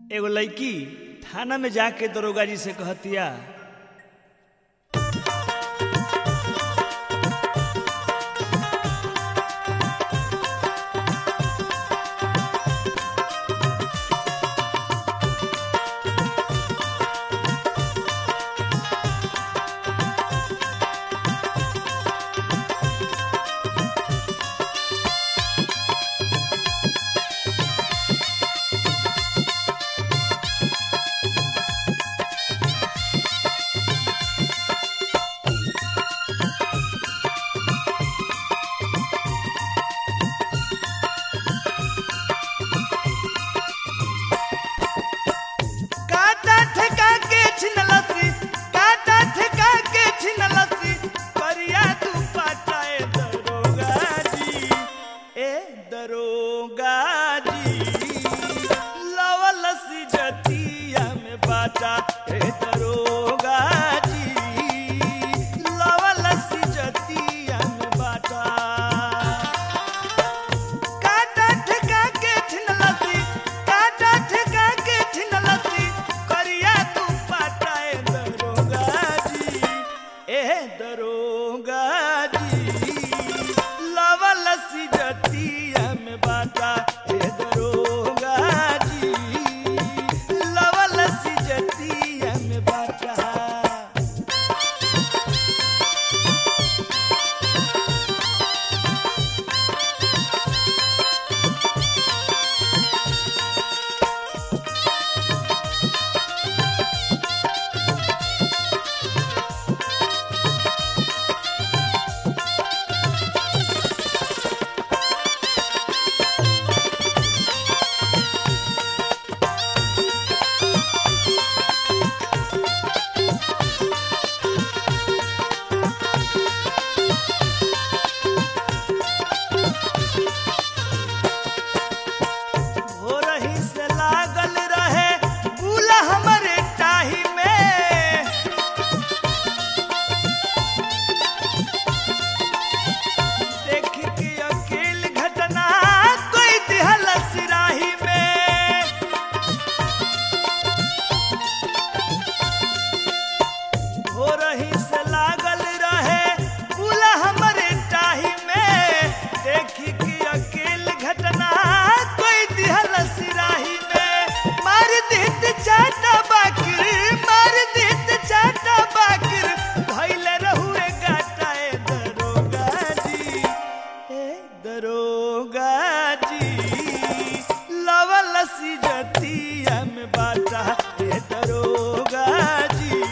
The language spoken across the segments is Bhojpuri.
एगो लड़की थाना में जाके दरोगा जी से कहतिया काटा ठेका के छिनलसी काटा ठेका के छिनलसी करिया तू पाटाए दरोगा जी ए दरोगा जी लवलसी जतिया में बाटा ए दरोगा जी लवलसी जतिया में बाटा काटा ठेका के छिनलसी काटा ठेका के छिनलसी करिया तू पाटाए दरोगा जी ए दरोगा जी लवलसी जतिया में बाटा ए दरोगा जी लवलसी जतिया में बाटा हो रही से लागल रहे बुला हमरे टाही में देख के अकेल घटना कोई दिहल सिराही में हो रही से लागल रहे बुला हमरे टाही में देखी कि अकेल घटना कोई दिहल सिराही में मार देत चाटा बाकिर मार देत चाटा बाकिर धैले रहुए गाटाए दरोगा जी ए दरोगा जी लवलसी जतिया में बाटा ए दरोगा जी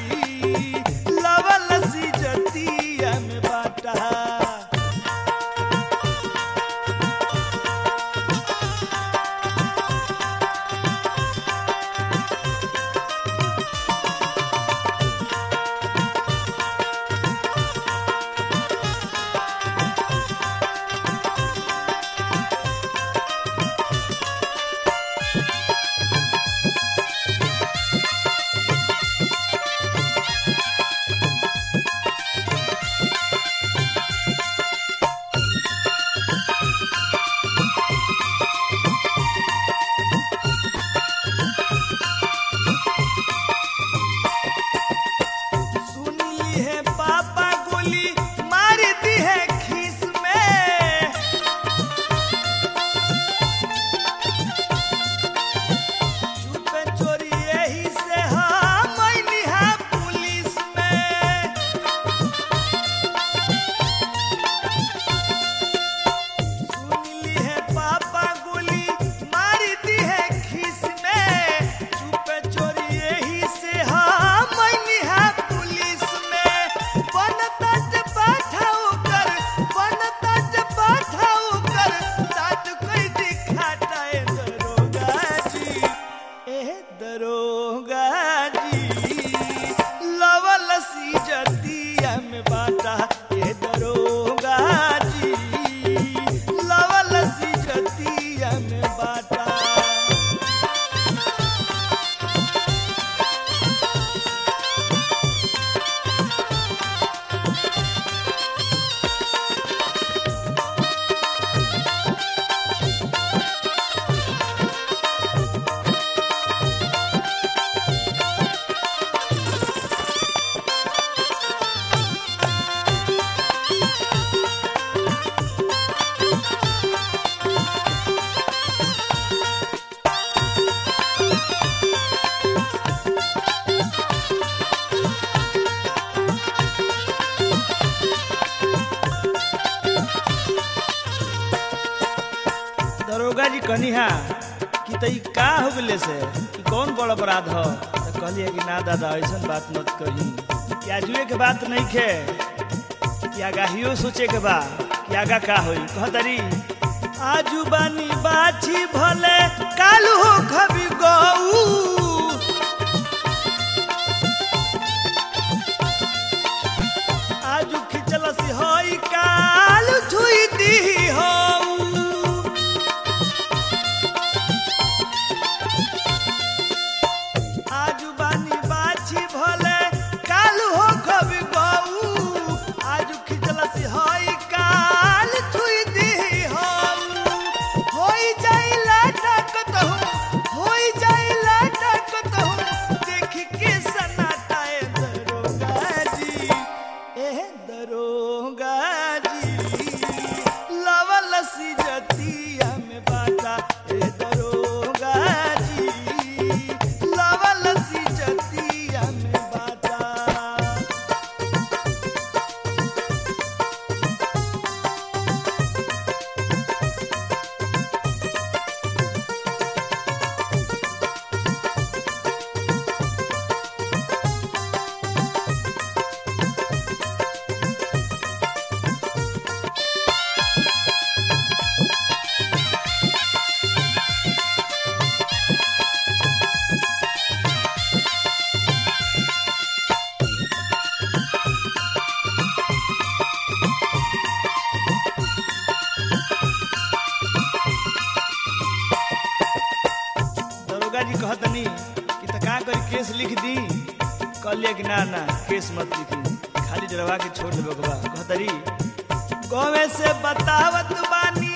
लवलसी जतिया में बाटा सुन ली है पापा गोली मार दी है खीस में चुप चोरी यही से हम निहा पुलिस में सुन ली है पापा गोली मार दी है खीस में चुप चोरी यही से हम निहा पुलिस में बनता जे पाठाओ कर बनता जे पाठाओ कर तात कोई दिखाता है दरोगा जी ए दरोगा जी लवलसी जतिया में बाटा ए दरोगा जी लवलसी जतिया में बाटा कहनी हा कि तई का हो गले से कि कौन बड़ अपराध हो तो कहली कि ना दादा ऐसा बात मत कही कि आजुए के बात नहीं खे कि आगाहियो सोचे के बा कि आगा का होई कहतरी आजू बानी बाछी भले कालू हो खबी गऊ आजू खिचलस होई काल छुई दी हो आजू बानी बाछी भले काल हो कभी गऊ आजू खिचलस होई काल छुई दी हो होई जाई लटक तो होई जाई लटक तो देख के सनाटाए दरोगा जी ए दरोगा जी लवल सी जतिया में बाटा ए दरोगा जी लवल सी जतिया में बाटा दरोगा जी कहतनी कि त का करी केस लिख दी कहलिए कि ना ना केस मत लिखी खाली डरवा के छोड़ देबे के बा कहतरी गवे से बतावत बानी